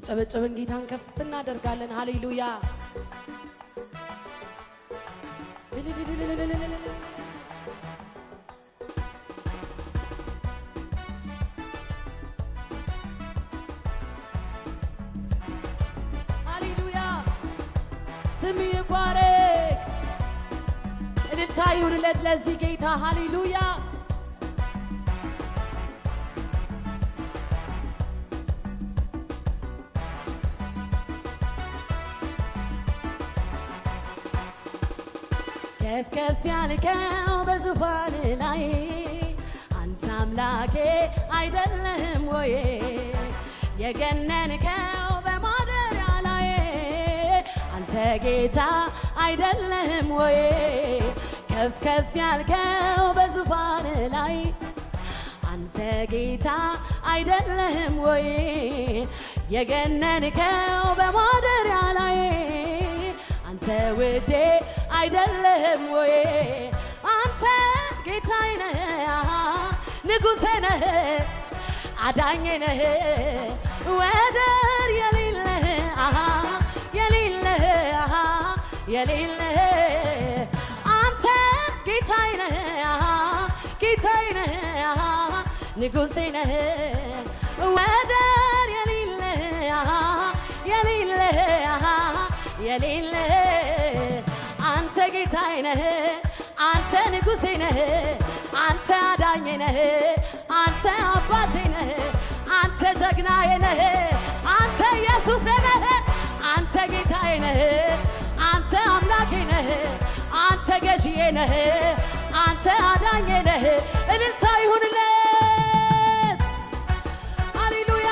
ያጨበጨብን ጌታን ከፍ እናደርጋለን። ሃሌሉያ ሃሌሉያ ስም ይባረክ። እልልታ ይሁንለት ለዚህ ጌታ ሃሌሉያ ከፍ ከፍ ያልከው በዙፋን ላይ አንተ አምላኬ አይደለህም ወይ? የገነንከው በማደሪያ ላይ አንተ ጌታ አይደለህም ወይ? ከፍ ከፍ ያልከው በዙፋን ላይ አንተ ጌታ አይደለህም ወይ? የገነንከው በማደሪያ ላይ አንተ ውዴ አይደለህም ወይ? አንተ ጌታዬ ነህ፣ ንጉሴ ነህ፣ አዳኜ ነህ፣ ወደር የሌለህ የሌለህ የሌለህ አንተ ጌታዬ ነህ፣ ጌታዬ ነህ፣ ንጉሴ ነህ፣ ወደር የሌለህ የሌለህ የሌለህ አንተ ጌታዬ ነህ፣ አንተ ንጉሴ ነህ፣ አንተ አዳኜ ነህ፣ አንተ አባቴ ነህ፣ አንተ ጀግናዬ ነህ፣ አንተ ኢየሱስ ነህ፣ አንተ ጌታዬ ነህ፣ አንተ አምላኬ ነህ፣ አንተ ገዢዬ ነህ፣ አንተ አዳኜ ነህ። እልልታ ይሁንለት። ሃሌሉያ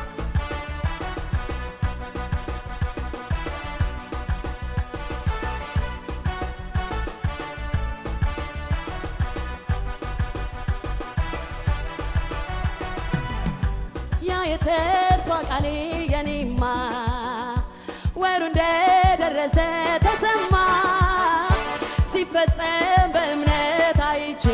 ያ የተስፋ ቃሌ የኔማ ወሩ እንደደረሰ ተሰማ ሲፈጸም በእምነት አይቼ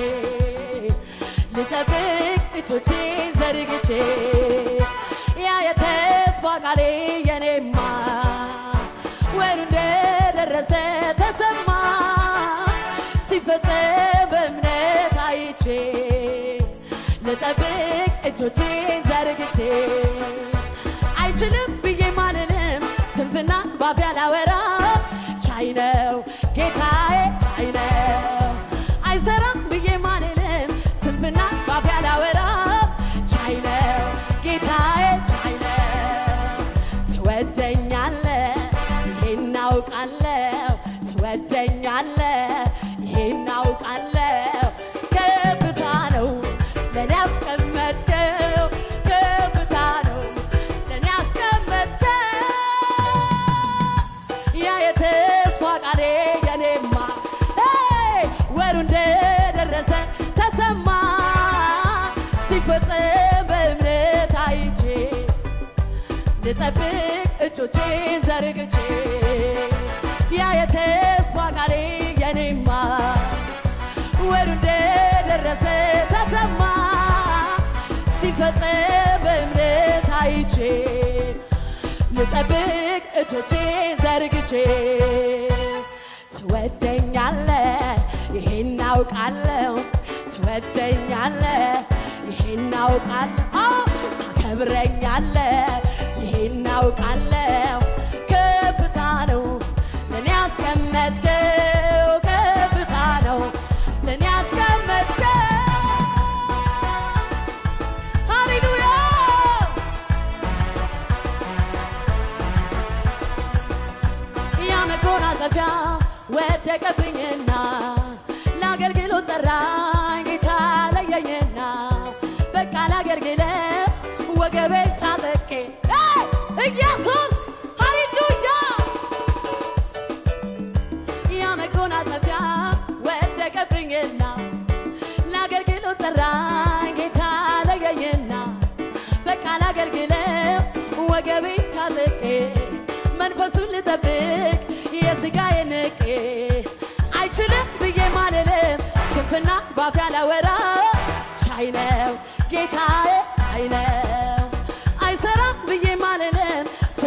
ልጠብቅ እጆቼን ዘርግቼ ያ የተስፋ ቃሌ የኔማ ወሩ እንደደረሰ ተሰማ ሲፈጸም በእምነት አይቼ ልጠብቅ እጆቼን ዘርግቼ አይችልም ብዬ ማንንም ስንፍና ባፍ ያላወራ ቻይ ነው ጌታዬ ቻይ ነው አይሰራም ብዬ ማንንም ስንፍና ባፍ ያላወራ ቻይ ነው ጌታዬ ቻይ ነው ትወደኛለ ይሄን አውቃለሁ ትወደኛለህ ይሄን አውቃለሁ ከፍታ ነው ለኔ ያስቀመጥከው ከፍታ ነው ለኔ ያስቀመጥከው ያ የተስፋ ቃሌ የኔማ ሄይ! ወሩ እንደደረሰ ተሰማ ሲፈጸም በእምነት አይቼ ልጠብቅ እጆቼን ዘርግቼ ያ የተስፋ ቃሌ የኔማ ወሩ እንደደረሰ ተሰማ ሲፈጸም በእምነት አይቼ ልጠብቅ እጆቼን ዘርግቼ ትወደኛለ ይሄን አውቃለሁ ትወደኛለ ይሄን አውቃለሁ አዎ ታከብረኛለ ይሄን አውቃለሁ ከፍታ ነው ለኔ ያስቀመጥከው ከፍታ ነው ለኔ ያስቀመጥከው ሃሌሉያ ያ መጎናጸፊያ ወደቀብኝና ለአገልግሎት ጠራኝ ጌታ ለየኝና በቃ ላገልግለ ወገቤን ታጠቄ ሄይ! ኢየሱስ ሃሌሉያ ያ መጎናጸፊያ ወደቀብኝና ለአገልግሎት ጠራኝ ጌታ ለየኝና በቃ ላገልግለው ወገቤን ታጥቄ መንፈሱን ልጠብቅ የሥጋዬ ንቄ አይችልም ብዬ ማልልም ስንፍና ባፍ ያላወራ ቻይ ነው ጌታዬ ቻይ ነው አይሰራም ብዬ ማልልም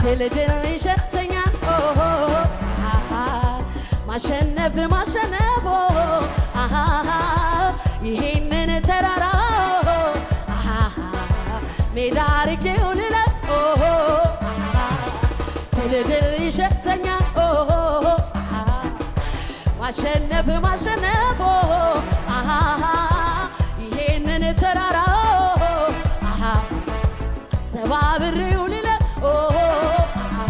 ድል ድል ይሸተኛል ኦሆ አሃ ማሸነፍ ማሸነፍ ኦሆ አሃ ይሄንን ተራራ አሃ ሜዳ አርጌው ልለፍ ኦሆ አሃ ድል ድል ይሸተኛል ኦሆ አሃ ማሸነፍ ማሸነፍ አሃ ይሄንን ተራራ አሃ ሰባብሬው ልለ አሃ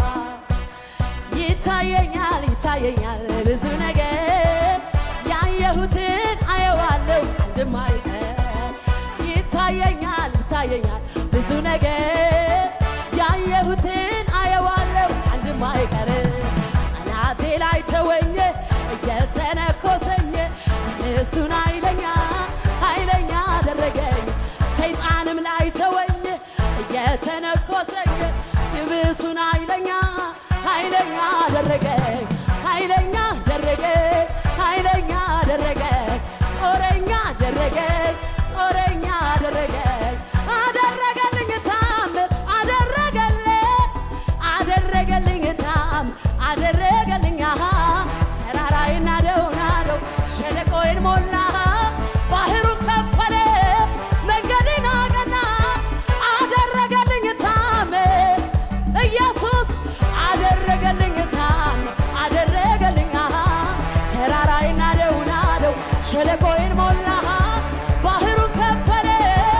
ይታየኛል ይታየኛል ብዙ ነገር ያየሁትን አየዋለሁ አንድም አይቀር ይታየኛል ይታየኛል ብዙ ነገር ያየሁትን አየዋለሁ አንድም አይቀር ጠላቴ ላይ ተወኘ እየተነኮሰኝ እሱን ኃይለኛ ኃይለኛ አደረገኝ ሰይጣንም ላይ ተወኝ እየተነኮሰኝ ይብሱን ኃይለኛ ኃይለኛ አደረገኝ ኃይለኛ አደረገኝ ኃይለኛ አደረገኝ ጦረኛ አደረገኝ ጦረኛ አደረገኝ አደረገልኝ ታምር አደረገልኝ አደረገልኝ ታም አደረገልኝ አሃ ተራራዬን ናደው ናደው ሸለቆዬን ሞላ ባህሩን ከፈለ መንገዴን አቀና አደረገልኝ ታምር ኢየሱስ አደረገልኝ ታምር አደረገልኝ አሃ ተራራዬን ናደው ናደው ሸለቆዬን ሞላ ባህሩን ከፈለ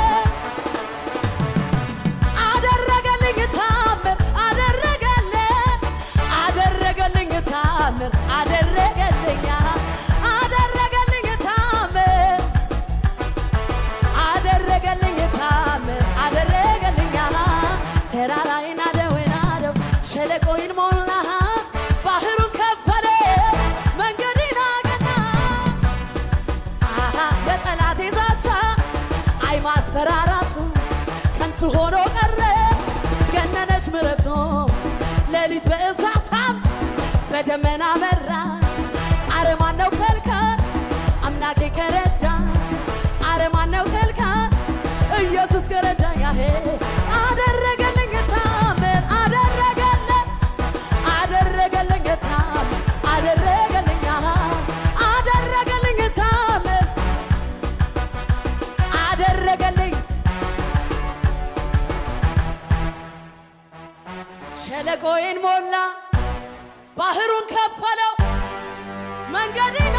አደረገልኝ ታምር አደረገልኝ አደረገልኝ ታምር አደረገልኝ አደረገልኝ ታምር አደረገልኝ ታምር አደረገልኝ ተራራዬን ናደው ናደው ሸለቆዬን ሞላ ባህሩን ከፈለ መንገዴን አቀና አሃ የጠላቴ ዛቻ አይ ማስፈራራቱ ከንቱ ሆኖ ቀረ ገነነች ምረቱ ሌሊት በእሳታም በደመና መራ አረማን ነው ከልካ አምላኬ ከረዳ አረማን ነው ከልካ ኢየሱስ ከረዳ ያሄ አደረገልኝ ታምር አደረገለ አደረገልኝ ታምር አደረገልኝ አሃ አደረገልኝ ታምር አደረገልኝ ሸለቆዬን ሞላ ባህሩን ከፈለው መንገዴን